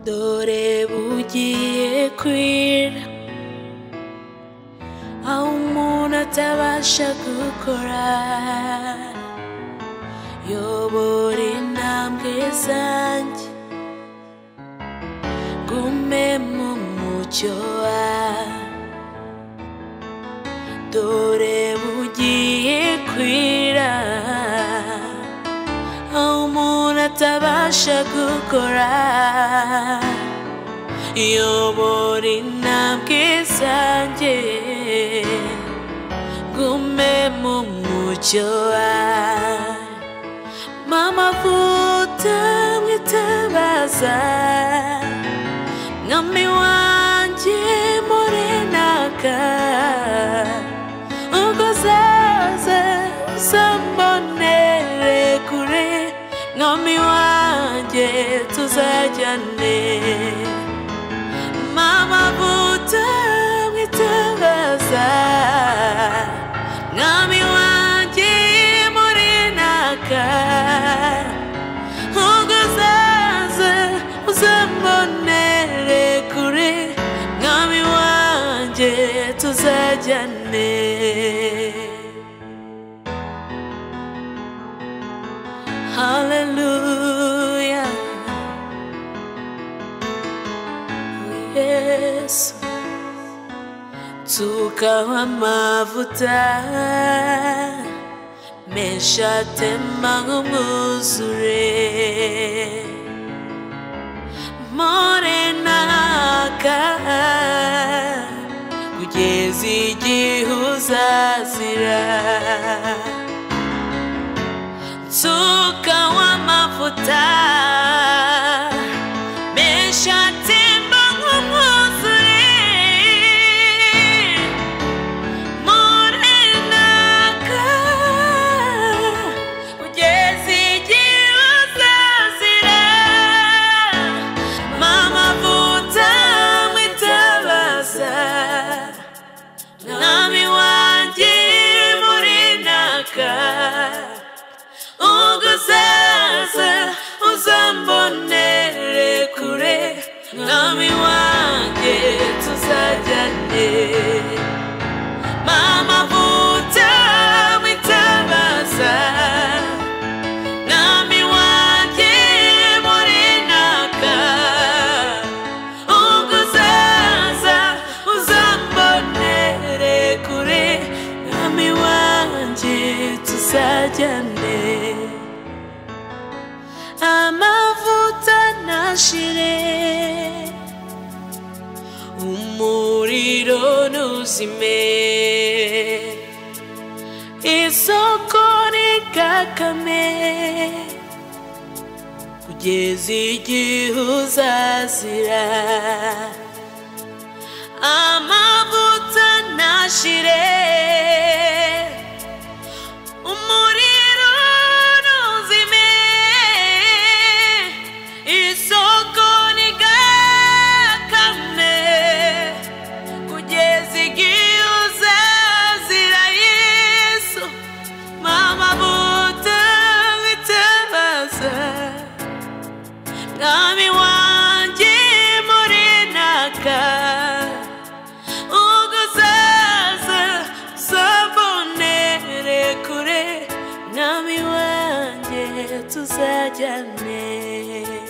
dore bugiye kwira aho umuntu atabasha gukora yobora intambwe zanjye gume mu mucyo wawe dore bugiye kwira aho umuntu atabasha gukora yobora intambwe zanjye gume mu mucyo wawe mama vuta mwitabaza mwami wanjye murenaka ubwo uzaza uzambonere kure mwami wanjye tuzajyane mama vuta mwitabaza mwami wanjye murenaka ubwo uzaza uzambonere kure mwami wanjye tuzajyane haleluya yesu tukaho amavuta menshi atemba nk'umwuzure morenaka kugeza igihe uzazira nsuka w'amavuta menshi atemba nk'umwuzure Morenaka, kugeza igihe uzazira. Mama vuta mwitabaza, mwami wanjye Morenaka, ubwo uzaza uzambonere kure mwami wanjye tuzajyane Mama vuta mwitabaza Nami wanjye murenaka Ubwo uzaza uzambonere kure Nami wanjye tuzajyane Amavuta nashire umuriro ntuzime isoko rikakame kugeza igihe uzazira amavuta ntashire umuriro ntuzime isoko rigakame kugeza igihe uzazira yesu mama buta witabaza mwami wanjye murenaka ubwo uzaza uzambonere kure mwami wanjye tuzajyane